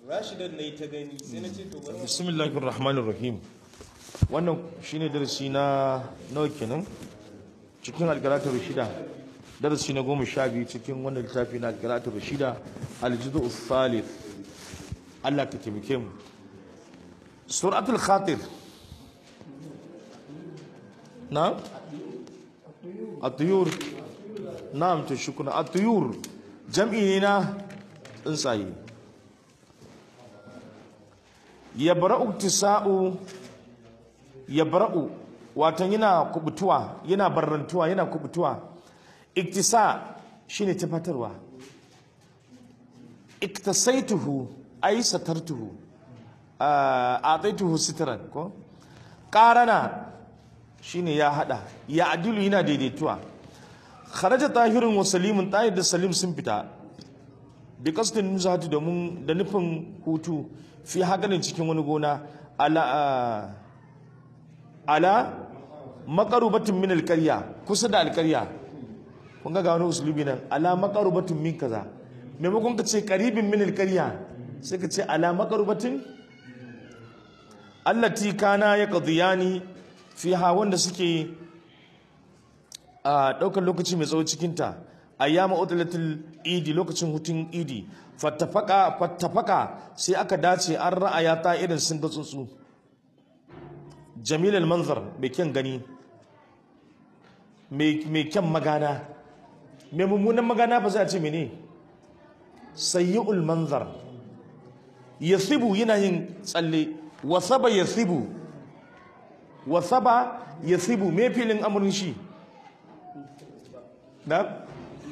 rashidan na yi ta gani sai na ce to bari bismillahir rahmanir rahim wannan shine darasi na nawa kenan cikin algalatar shida darasi na goma sha biyu cikin wannan littafi na algalatar shida aljizu thalith Allah ka taimake mu suratul khatir na atuyur na'am to shukuna atuyur jam'i ne na tsuntsaye yabra'u tisa'u yabra'u watan yana kubutuwa yana barrantuwa yana kubutuwa iktisa shine tafatarwa iktasaituhu ay satartuhu ataituhu sitran ko qarana shine ya hada ya adilu yana daidaituwa kharaja tahirun wa salimun tahir da salim sun fita bi kasdin nuzhatu da mun da nufin hutu fi haganin cikin wani gona ala ala maqarubatin min alqarya kusa da alqarya kun ga wani usulubi nan ala maqarubatin min kaza maimakon ka ce qaribin min alqarya sai ka ce ala maqarubatin allati kana yaqdiyani fiha wanda suke a daukar lokaci mai tsawo cikin ta ayyama utlatul idi lokacin hutun idi fattafaka fattafaka sai aka dace an ra'aya ta irin sun ga tsuntsu jamilal manzar mai kyan gani mai kyan magana mai mummunan magana ba za a ce mene sayyi'ul manzar yasibu yana yin tsalle wasaba yasibu wasaba yasibu me filin amurin shi na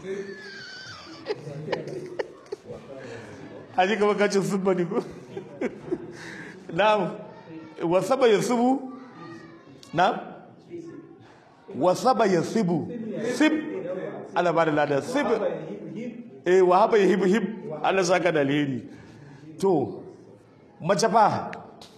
haji kama kacin subba ne ko na'am wasaba yasibu na'am wasaba yasibu sib ala ba da lada sib eh wa haba yahib hib Allah saka da alheri to mace fa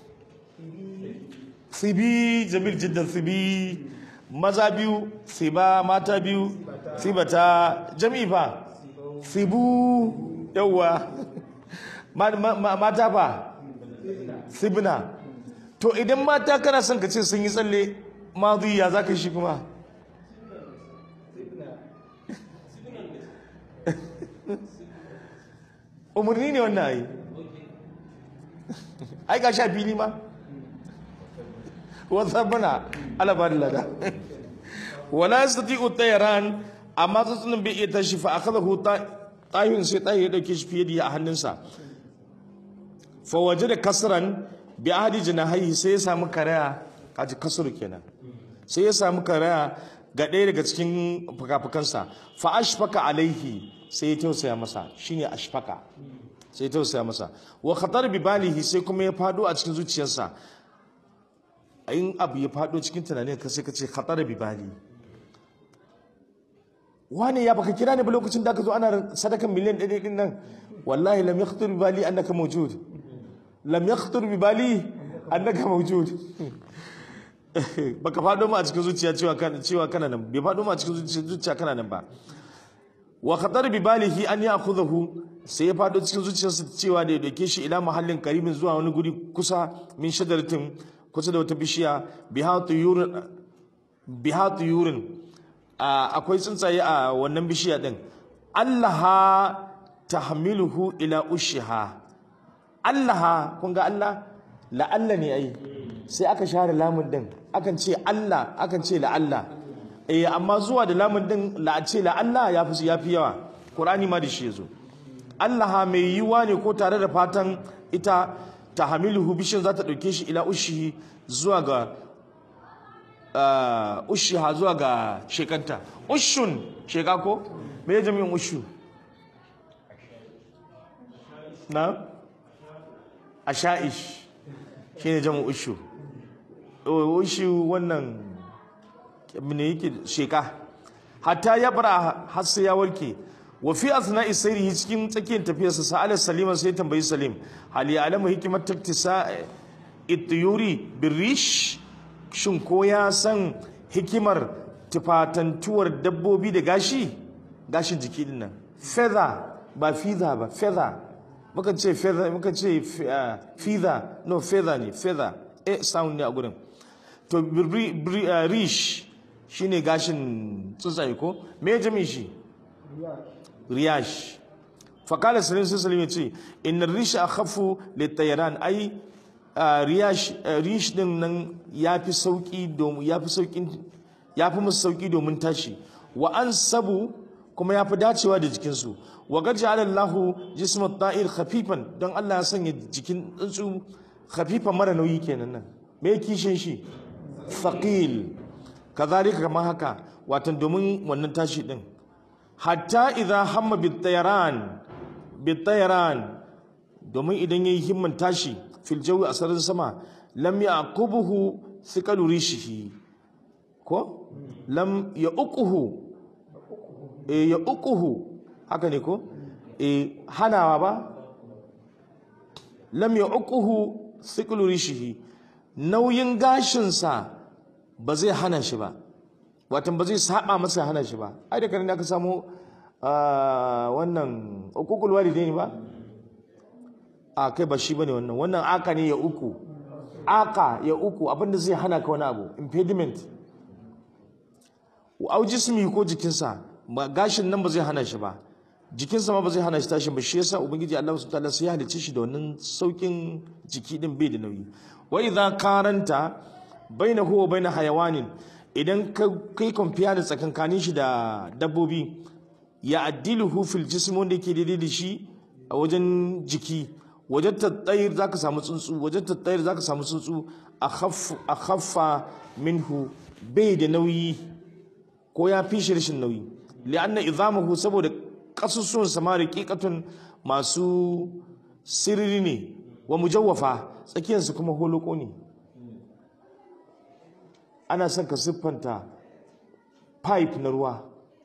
sibi jamil jiddan sibi maza biyu siba mata biyu sibata jami'i fa sibu yawwa mata fa sibna to idan mata kana son ka ce sun yi tsalle ya za ka shi kuma umarni ne wannan ai ai ga sha fili ma wasa bana alabar lada wala yastati'u tayran amma tsuntsunin bai iya tashi fa akhadahu tayyun sai tayi ya dauke shi fiye da a hannunsa fa wajada kasran bi ahadi janahi sai ya samu karaya kaji kasur kenan sai ya samu karaya ga ɗaya daga cikin fukafukansa fa ashfaka alaihi sai ya tausaya masa shine ashfaka sai ya tausaya masa wa khatar bi balihi sai kuma ya fado a cikin zuciyarsa in abu ya fado cikin tunanin ka sai ka ce khatar bi bali wani ya baka kira ni ba lokacin da ka zo ana sadakan miliyan ɗaya ɗin nan wallahi lam yakhtur bi bali annaka mawjud lam yakhtur bi bali annaka mawjud baka fado ma a cikin zuciya cewa kana cewa kana nan bai fado ma a cikin zuciya kana nan ba wa khatar bi balihi an ya'khudhahu sai ya fado cikin zuciyarsa cewa da ya dauke shi ila mahallin karibin zuwa wani guri kusa min shadaratin kusa da wata bishiya bihatu yurin bihatu yurin akwai tsuntsaye a wannan bishiya din allaha tahmiluhu ila ushiha allaha kun ga allah la'alla ne ai sai aka share lamun din akan ce allah akan ce la'alla eh amma zuwa da lamun din la ce la'alla ya fi yafi yawa qur'ani ma da shi yazo allaha mai yiwa ne ko tare da fatan ita tahmiluhu bishin za ta dauke shi ila ushihi zuwa ga Uh, ushiha zuwa ga shekanta ushun sheka ko me ya jami'in ushu na asha'ish shi ne jami'in ushu ushu wannan ne yake sheka hatta ya bara har sai ya warke wa fi asna'i sayrihi cikin tsakiyar tafiyarsa sa'ala saliman sai tambayi salim hal ya alamu hikmat taktisa ityuri birish shin ko ya san hikimar tufatantuwar dabbobi da gashi gashin jiki din nan feather ba fiza ba feather mukan ce feather mukan ce feather no feather ne feather a sound ne a gurin to rish shine gashin tsuntsaye ko me jami shi riyash fakala salim sai salim ya ce inna rish akhafu litayaran ai riyash rish din nan yafi sauki domin yafi saukin yafi musu sauki domin tashi wa an sabu kuma yafi dacewa da jikinsu wa qad ja'ala Allahu jisma at-ta'ir khafifan don Allah ya sanya jikin tsuntsu khafifan mara nauyi kenan nan me kishin shi thaqil kazalika kamar haka watan domin wannan tashi din hatta idza hamma bit-tayran bit-tayran domin idan yayi himman tashi fil jawi a sararin sama lam yaqubuhu thiqalu rishihi ko lam yaquhu e yaquhu haka ne ko e hanawa ba lam yaquhu thiqalu rishihi nauyin gashinsa ba zai hana shi ba watan ba zai saba masa hana shi ba ai da kan da aka samu wannan uqul walidaini ba a kai ba shi bane wannan wannan aka ne ya uku aka ya uku abinda zai hana ka wani abu impediment au jismi ko jikinsa ba gashin nan ba zai hana shi ba jikinsa ma ba zai hana shi tashin ba shi yasa ubangiji Allah subhanahu wataala sai ya halicce shi da wannan saukin jiki din bai da nauyi wa idza karanta bainahu wa bain hayawanin idan ka kai compare da tsakankanin shi da dabbobi ya addiluhu fil jism wanda yake daidai da shi a wajen jiki wajen tattayir zaka samu tsuntsu wajen tattayir zaka samu tsuntsu a khaffa minhu bai da nauyi ko ya fi shi rashin nauyi li'anna idamahu saboda kasusuwan sama riqiqatun masu sirri ne wa mujawwafa tsakiyarsu kuma holoko ne ana son ka siffanta pipe na ruwa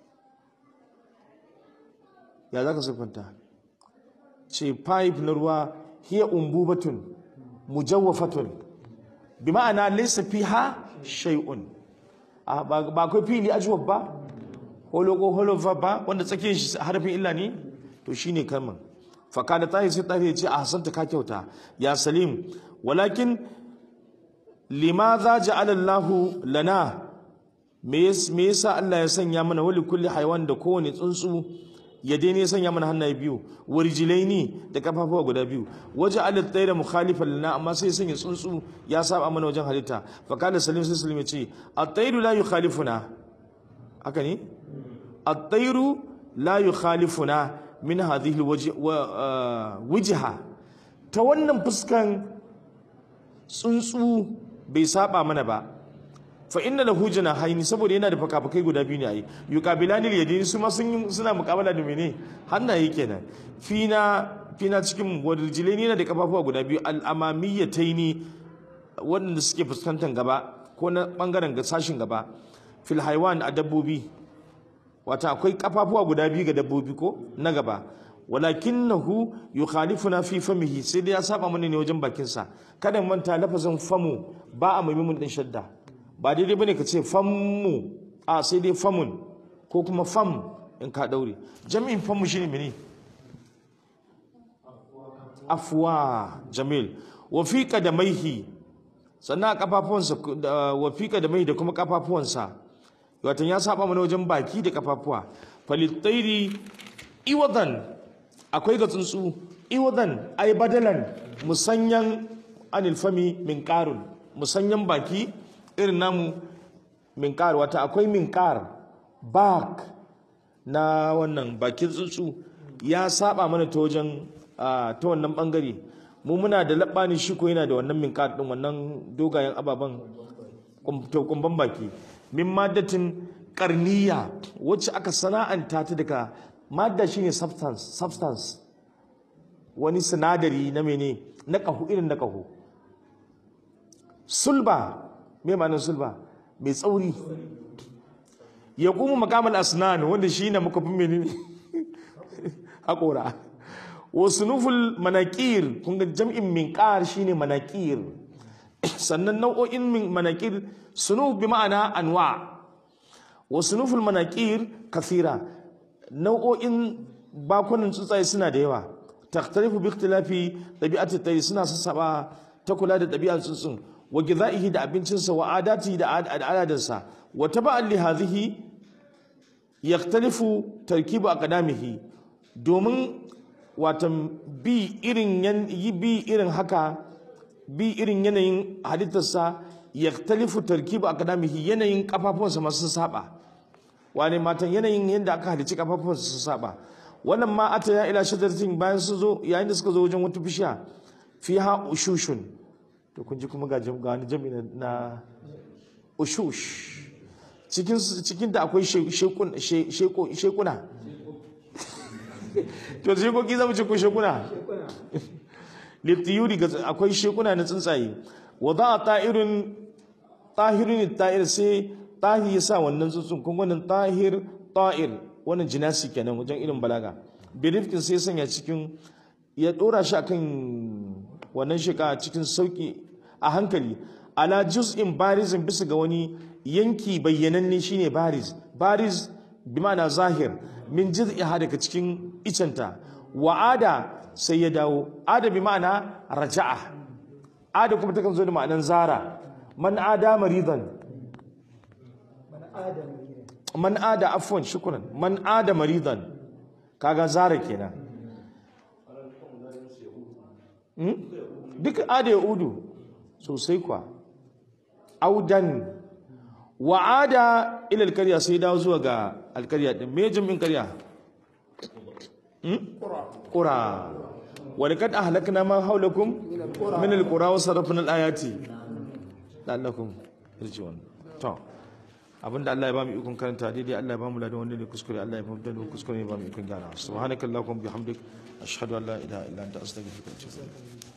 ya za ka siffanta ce pipe na ruwa hiya umbubatun mujawwafatun bi ma'ana laysa fiha shay'un ba akwai fili ajwab ba holoko holofa ba wanda tsakiyar shi harafin illa ne to shine kalman fakada tahi sai tahi ce a hasanta ka kyauta ya salim walakin limadha ja'ala Allahu lana me yasa Allah ya sanya mana wali kulli haywan da kowane tsuntsu ya daina ya sanya mana hannaye biyu warjilaini da kafafuwa guda biyu waje alat tsaye da mukhalifan lana amma sai sanya tsuntsu ya saba mana wajen halitta fa kana salim sai salim ya ce at-tayru la yukhalifuna haka ne at-tayru la yukhalifuna min hadhihi wajha ta wannan fuskan tsuntsu bai saba mana ba fa inna lahu janahaini saboda yana da fakafakai guda biyu ne ai yuqabilani yadini su ma sun suna muqabala da mene hannaye kenan fina fina cikin wadjilaini yana da kafafuwa guda biyu al-amamiyataini wanda suke fuskantar gaba ko na bangaren sashin gaba fil haiwan a dabbobi wata akwai kafafuwa guda biyu ga dabbobi ko na gaba walakinahu yukhalifuna fi famihi sai dai ya saba mana ne wajen bakin sa kada manta lafazin famu ba a maimun din shadda ba daidai bane ka ce fammu a sai dai famun ko kuma fam in ka daure jami'in famu shine mene afwa jamil wa fi qadamaihi sannan a kafafuwansa wa fi qadamaihi da kuma kafafuwansa watan ya saba mana wajen baki da kafafuwa falittairi iwadan akwai ga tsuntsu iwadan ay badalan musanyan anil fami min qarun musanyan baki irin namu min qar wata akwai min qar bak na wannan bakin tsuntsu ya saba mana ta wajen ta wannan bangare mu muna da labbani shi ko yana da wannan min qar din wannan dogayen ababan kumban baki min maddatin karniya wacce aka sana'anta ta daga madda shine substance substance wani sinadari na mene na kahu irin na kahu sulba me ma'anar sulba mai tsauri ya kuma makamal asnan wanda shi ne muka fi menene haƙora wasu nuful manakir kun ga jam'in minƙar shine manakir sannan nau'o'in manakir sunuf bi ma'ana anwa wa sunuful manakir kathira nau'o'in bakunan tsuntsaye suna da yawa takhtalifu bi ikhtilafi tabi'ati tayr suna sassaba ta kula da ɗabi'ar tsuntsun wa gidaihi da abincinsa wa adati da al'adarsa wa taba'an li hadhihi yaktalifu tarkibu aqdamihi domin watan bi irin yan yi bi irin haka bi irin yanayin halittarsa yaktalifu tarkibu aqdamihi yanayin kafafunsa masu saba wane matan yanayin yadda aka halicci kafafunsa su saba wannan ma ata ya ila shajaratin bayan su zo yayin da suka zo wajen wata bishiya fiha ushushun to kun ji kuma ga jam- ga wani jami'i na ushush cikin cikin da akwai she- shekun- she- sheko- shekuna to shekoki zamu ce ko shekuna litiyuri ga akwai shekuna na tsuntsaye wa za a ta'irin tahirin ta'ir sai tahi ya sa wannan tsuntsun kun wannan tahir ta'ir wannan jinasi kenan wajen irin balaga birifkin sai sanya cikin ya dora shi akan wannan sheka cikin sauki a hankali ala juz'in barizin bisa ga wani yanki bayyananne shine bariz bariz bi ma'ana zahir min juz'iha daga cikin icenta wa ada sai ya dawo ada bi ma'ana raja'a ada kuma takan zo da ma'anan zara man ada maridan man ada afwan shukran man ada maridan kaga zara kenan hmm? duk ada ya udu sosai kwa audan wa ada ila alkarya sai dawo zuwa ga alkarya din me jami'in karya qura wa laqad ahlakna ma hawlakum min alqura wa sarafna alayati la'allakum yarji'un to abinda Allah ya ba mu ikon karanta daidai Allah ya ba mu ladan wanda ne kuskure Allah ya ba mu da kuskure ya ba mu ikon gyara subhanakallahumma bihamdik ashhadu an la ilaha illa anta astaghfiruka wa atubu ilaik